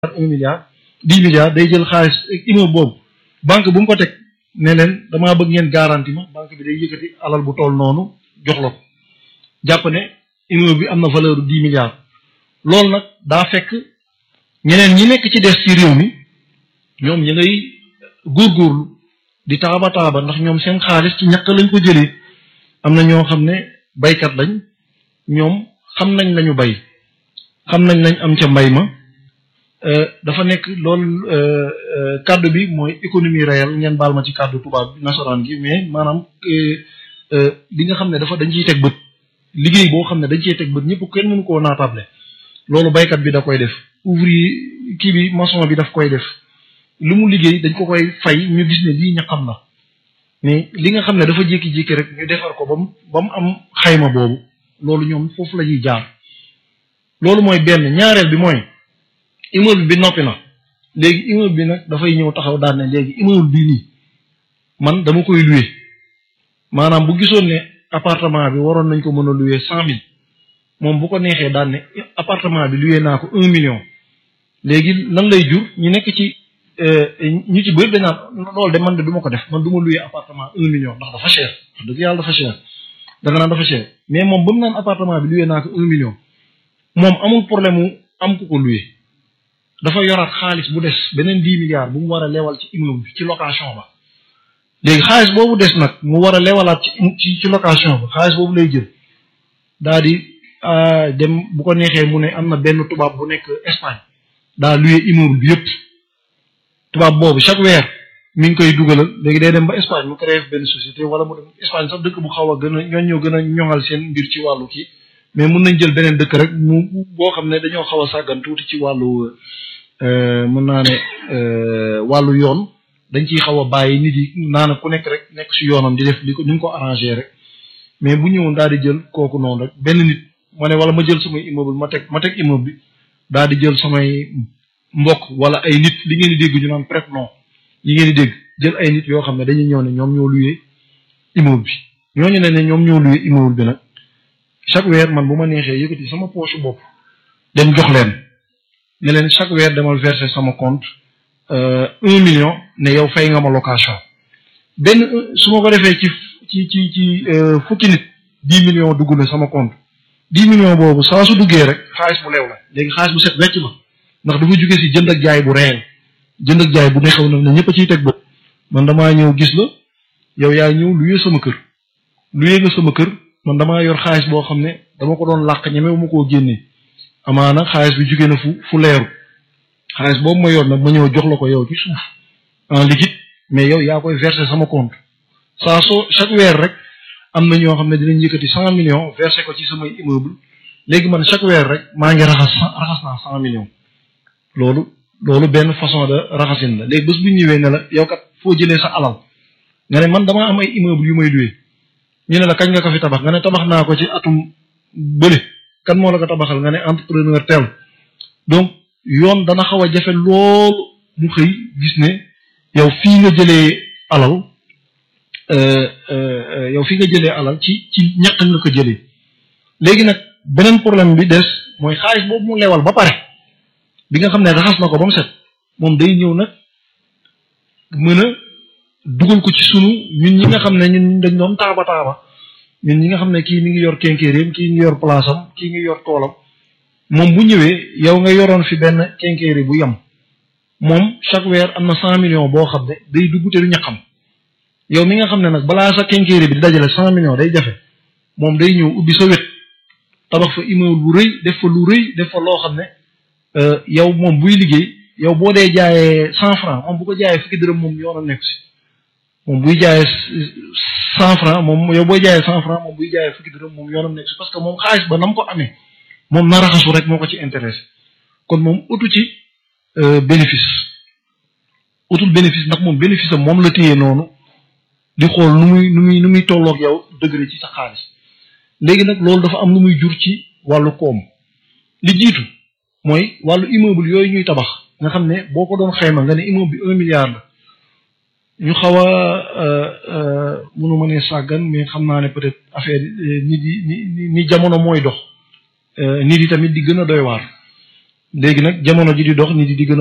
un milliard dix milliards day jël xaalis immeuble boobu banque bu mu ko teg ne leen damaa bëgg ngeen garanti ma banque bi day yëkkati alal bu toll noonu jox la ko jàpp ne immeuble bi am na valeur bu dix milliards loolu nag daa fekk ñeneen ñi nekk ci des ci réew mi ñoom ñi ngay góorgóorlu di taaba taaba ndax ñoom seen xaalis ci ñàkk lañ ko jëlee am na ñoo xam ne baykat lañ ñoom xam nañ lañu bay xam nañ lañ am ca mbay ma dafa nekk loolu kàddu bi mooy économie réelle ngeen baal ma ci kàddu tubaab bi nasaraan gi mais maanaam li nga xam ne dafa dañ ciy teg bët liggéey boo xam ne dañ ciy teg bët ñëpp kenn mënu koo naatable loolu baykat bi da koy def ouvrier kii bi maçon bi daf koy def lu mu liggéey dañ ko koy fay ñu gis ne lii ña xam la mais li nga xam ne dafa jékki-jékki rek ñu defar ko ba mu ba mu am xayma boobu loolu ñoom foofu la ñuy jaar loolu mooy benn ñaareel bi mooy immeuble bi noppi na léegi immeuble bi nag dafay ñëw taxaw daan ne léegi immeuble bii nii man dama koy louer maanaam bu gisoon ne appartement bi waroon nañ ko mën a louer cent mille moom bu ko neexee daan ne appartement bi louer naa ko un million léegi lan lay jur ñu nekk ci ñu ci bëri dañ naan loolu de man de du ma ko def man du ma louer appartement un million ndax dafa cher wax dëgg yàlla dafa cher da nga naan dafa cher mais moom ba mu naan appartement bi louer naa ko un million moom amul problème mu am ku ko louer dafa yoraat xaalis bu des beneen dix milliards bu mu war a lewal ci immeuble bi ci location ba léegi xaalis boobu des nag mu war a lewalaat ci ci location ba xaalis boobu lay jël daa di dem bu ko neexee mu ne am na benn tubaab bu nekk Espagne daa louer immeuble bi yëpp tubaab boobu chaque weer mi ngi koy dugalal léegi day dem ba Espagne mu créé benn société wala mu dem Espagne sax dëkk bu xaw a gën a ñoo ñoo gën a ñoŋal seen mbir ci wàllu kii mais mun nañ jël beneen dëkk rek mu boo xam ne dañoo xaw a sàggan tuuti ci wàllu mën naa ne wàllu yoon dañ ciy xaw a bàyyi nit yi naana ku nekk rek nekk si yoonam di def li ko ni mu ko arrangé rek mais bu ñëwoon daal di jël kooku noonu rek benn nit ma ne wala ma jël samay immeuble ma teg ma teg immeuble bi daal di jël samay mbokk wala ay nit li ngeen di dégg ñu naan prête non yi ngeen di dégg jël ay nit yoo xam ne dañuy ñëw ne ñoom ñoo luyee immeuble bi ñooñu ne ne ñoom ñoo luyee immeuble bi nag chaque weer man bu ma neexee yëkkati sama poche bopp dem jox leen ne leen chaque weer demal verser sama compte un million ne yow fay nga ma location benn su ma ko defee ci ci ci ci fukki nit dix millions dugg na sama compte dix millions boobu saa su duggee rek xaalis bu leew la léegi xaalis bu set wecc la ndax dafa jóge si jënd ak jaay bu réel jënd ak jaay bu neexaw na ne ñëpp a ciy teg bët man damaa ñëw gis la yow yaa ñëw luyee sama kër luyee nga sama kër man damaa yor xaalis boo xam ne dama ko doon làq ñeme ma koo génnee amaana xaalis bi jóge na fu fu leeru xaalis boobu ma yor nag ma ñëw jox la ko yow ci suuf en liquide mais yow yaa koy verser sama compte saa soo chaque weer rek am na ñoo xam ne dinañ yëkkati cent millions verser ko ci samay immeuble léegi man chaque weer rek maa ngi raxas raxas naa cent millions loolu loolu benn façon de raxasin la léegi bés bu ñëwee ne la yow kat foo jëlee sa alal nga ne man damaa am ay immeuble yu may loué ñu ne la kañ nga ko fi tabax nga ne tabax naa ko ci atum bële kan moo la ko tabaxal nga ne entrepreneur tel donc yoon dana xaw a jafe loolu mu xëy gis ne yow fii nga jëlee alal yow fii nga jëlee alal ci ci ñàkk nga ko jëlee léegi nag beneen problème bi des mooy xaalis boobu mu lewal ba pare bi nga xam ne raxas na ko ba mu set moom day ñëw nag mën a dugal ko ci sunu ñun ñi nga xam ne ñun dañ doon taaba taaba ñun ñi nga xam ne kii mi ngi yor kenkéeréem kii ngi yor place am kii ngi yor toolam moom bu ñëwee yow nga yoroon fi benn kenkéeri bu yem moom chaque weer am na cent millions boo xam ne day dugg te du ñaqam yow mi nga xam ne nag balaa sa kenkéeri bi di dajale cent millions day jafe moom day ñëw ubbi sa wet tabax fa immeuble bu rëy def fa lu rëy def fa loo xam ne yow moom buy liggéey yow boo dee jaayee cent franc moom bu ko jaayee fukki dërëm moom yoonam nekk si moom buy jaayee cent franc moom yow booy jaayee cent franc moom buy jaayee fukki dërëm moom yoonam nekk si parce que moom xaalis ba nam ko amee moom na raxasu rek moo ko ci intéressé kon moom utu ci bénéfice utul bénéfice ndax moom bénéfice am moom la téye noonu di xool nu muy nu muy nu muy tolloog yow degré ci sa xaalis léegi nag loolu dafa am lu muy jur ci wàllu koom li jiitu mooy wàllu immeuble yooyu ñuy tabax nga xam ne boo ko doon xayma nga ne immeuble bi un milliard la ñu xaw a mënu ma ne sàggan mais xam naa ne peut-être affaire nit yi ni ni jamono mooy dox nit yi tamit di gën a doy waar léegi nag jamono ji di dox nit yi di gën a